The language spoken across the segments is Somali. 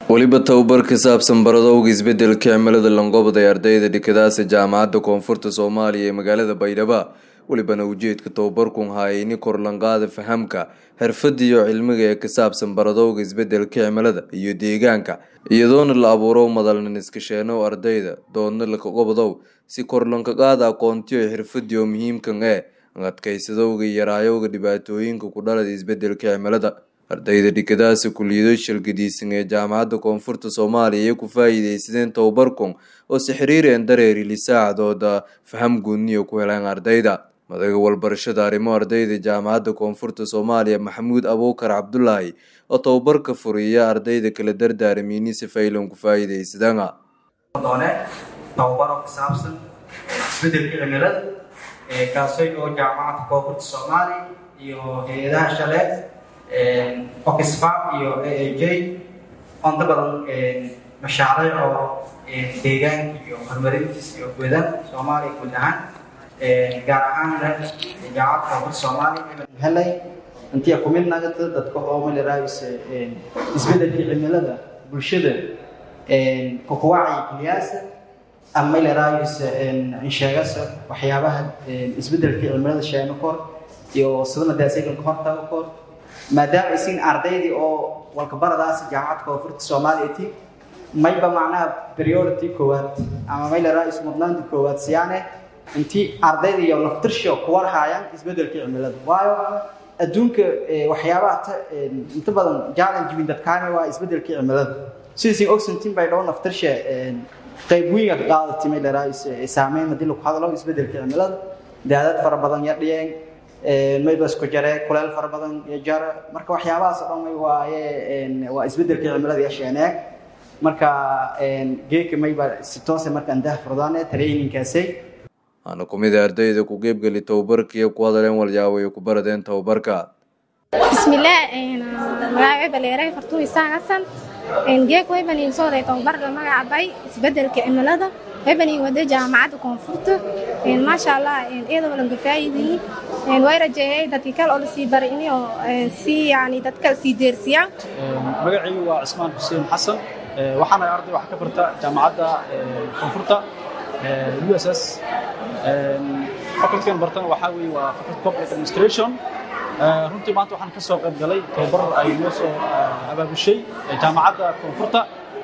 weliba tababar ka saabsan baradowga isbedelka cimilada langobada ee ardayda dhikadaasi jaamacadda koonfurta soomaaliya ee magaalada baydhabo welibana ujeedka tababarkun haayayni korlanqaada fahamka xirfada iyo cilmiga ee ka saabsan baradowga isbedelka cimilada iyo deegaanka iyadoona la abuuro madalnan iskasheenow ardayda doodna lakagobadow si korlankaqaada aqoontiyo xirfadiyo muhiimkan ee adkaysadowga iyo yaraayowga dhibaatooyinka ku dhalada isbedelka cimilada ardayda dhikadaasi kuliyado shalgadiisan ee jaamacadda koonfurta soomaaliya iyo ku faa-iideysadeen tababarkun oo si xiriireen dareeri lisaacadooda faham guudniyo ku heleen ardayda madaga walbarashada arrimo ardayda jaamacadda koonfurta soomaaliya maxamuud abuukar cabdulaahi oo tababarka furiya ardayda kala dardaaramiini si faylan ku faa-iideysadaan doone tababaro ku saabsan isbedelka cimilada kaasoo oo jaamacadda koonfurta soomaaliya iyo hay-adaha shale oxfam iyo a a j onta badan mashaariic oo deegaanka iyo horumarintiisa iyo gudan soomaaliya guud ahaan gaar ahaanna jaamacadda koonfurta soomaaliya helay intii ku mid nagata dadka oo malaraayisa isbedelka cimilada bulshada kukuwacyi kiliyaasa ama malaraayisa insheegasa waxyaabaha isbedelka cimilada sheeno kor iyo sidana daasayganka hortaga kor maadaama isin ardaydii oo walkabaradaas jaamacadda koonfurta soomaaliya ti mayba macnaha priority koowaad ama maylaraa mudnaanta koowaad siyaane intii ardayda iyo naftirsho kuwar haayaan isbedelka cimilada waayo adduunka waxyaabaha inta badan challenge win dadkaani waa isbedelka cimilada sidaisin ogsantin bay dhow naftirsha qayb weyn ka qaadatay maylaraa saameyn hadii lagu hadlo isbedelka cimilada daadad fara badan yadhiyeen mayba isku jare kuleel fara badan iyo jara marka waxyaabahaas oo dhan may waaye waa isbedelka cimilada yeesheeneeg marka geeka mayba si toose marka andaha furdaane traininkaasay waxaana kumid a ardayda ku qeybgeli tababarkiiyo ku hadaleen walyaabo ay ku baradeen tababarka bismillaah magacay baleeray fartuu isaan hasan geek waybanin sooday tababarka magacabay isbedelka cimilada waybanin wada jaamacadda koonfurta maasha allah iyadoo lanka faa'iidayi way rajeeyay dadkii kale oo lasii baray in oo si yani dadka sii deersiyaan magacaygu waa cismaan xuseen xasan waxaana arday wax ka barta jaamacadda koonfurta u s s facultygan bartana waxaa weeye waa faculty public administration runtii maanta waxaan ka soo qayb galay tababar ay noo soo abaabushay jaamacadda koonfurta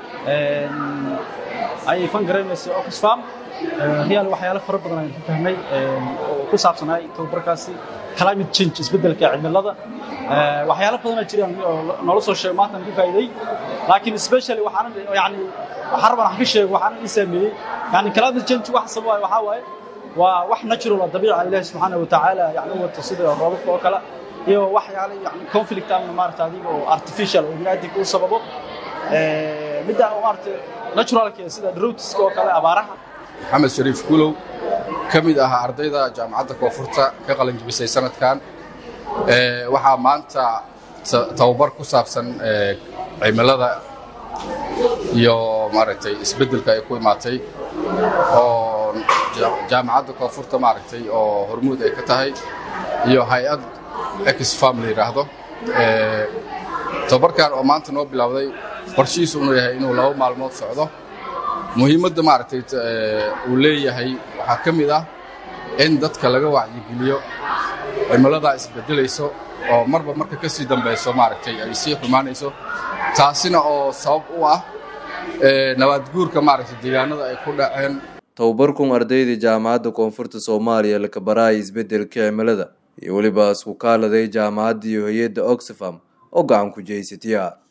ayay fan garanaysay oxfam riyaal waxyaalo fara badan ayaan ku fahmay oo ku saabsanaay tababarkaasi climate change isbeddelka cimilada waxyaalo badanaa jiraan oo noola soo sheego maanta aan ka faa'iiday laakiin especially waxaan yani waxaan rabaan wax ka sheego waxaan ii saameeyey yani climate change wax sababay waxaa waaye waa wax natural oo dabiica ilaahi subxaana wa tacaala yani u wato sida roobabka oo kale iyo waxyaalo yani conflict ama maarata adiga oo artificial oo biniaadamka u sababo midaan oo maarata naturalka sida droughtiska oo kale abaaraha maxamed shariif gulow ka mid ahaa ardayda jaamacadda koonfurta ka qalanjibisay sanadkan waxaa maanta tababar ku saabsan cimilada iyo maaragtay isbeddelka ay ku imaatay oo jaamacadda koonfurta maaragtay oo hormuud ay ka tahay iyo hay-ad exfam la yidhaahdo tababarkan oo maanta noo bilowday qorshihiisu inuu yahay inuu laba maalmood socdo muhiimadda maaragtay uu leeyahay waxaa ka mid ah in dadka laga wacyigeliyo cimiladaa isbeddelayso oo marba marka ka sii dambayso maaragtay ay sii xumaanayso taasina oo sabab u ah nabaadguurka maaragtay deegaanada ay ku dhaceen tababarkun ardayda jaamacadda koonfurta soomaaliya laka baraaya isbedelka cimilada iyo weliba isku kaaladay jaamacadda iyo hay-adda oxfam oo gacan ku jeysatiya